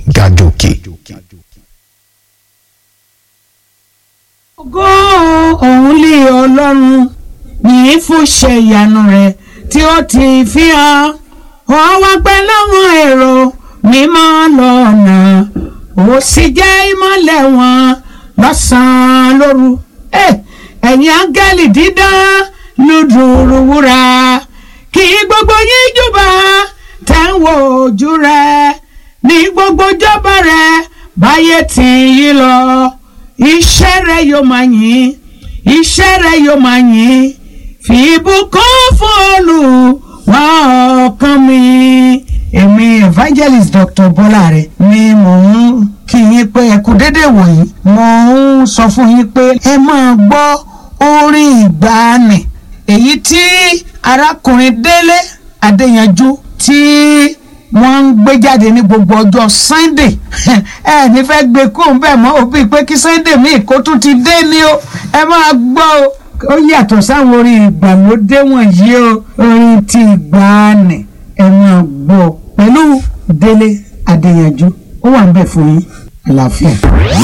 gàdòkè. ògo òun lé ọlọ́run yìí fún ṣe ìyanu rẹ̀ tí ó ti fi hàn wọ́n wá pẹ́ láwọn èrò mímọ́ lọ́nà ó sì jẹ́ ìmọ́lẹ̀ wọn lọ́sàn-án lóru Eh, ẹ̀yin áńgẹ́lì dídán lùdùrù wúrà kí gbogbo yín júbà tẹ̀ ń wo ojú rẹ̀ ní gbogbo jọba rẹ̀ báyé tì yí lọ iṣẹ́ rẹ̀ yóò máa yìn iṣẹ́ rẹ̀ yóò máa yìn fi ìbùkún fún Olúwa ọkàn mi. èmi evangelist Dr. Bọ́láre ni mò ń kí yín pé ẹ kú déédéé wòyí mo ń sọ fún yín pé ẹ máa gbọ́ orin ìgbàanì èyí tí arákùnrin Délé Adéyanjú tí wọ́n ń gbé jáde ní gbogbo ọjọ́ Sunday ẹ ní fẹ́ gbé kóun bẹ́ẹ̀ mọ́ òbí pé kí Sunday míì kó tún ti dé ní o ẹ máa gbọ́ o ó yàtọ̀ sáwọn orin ìgbàlódé wọ̀nyí o orin ti ìgbàanì ẹ máa gbọ́ pẹ̀lú Délé Adéyanjú ó wà ń bẹ̀ fún yín àlàáfíà.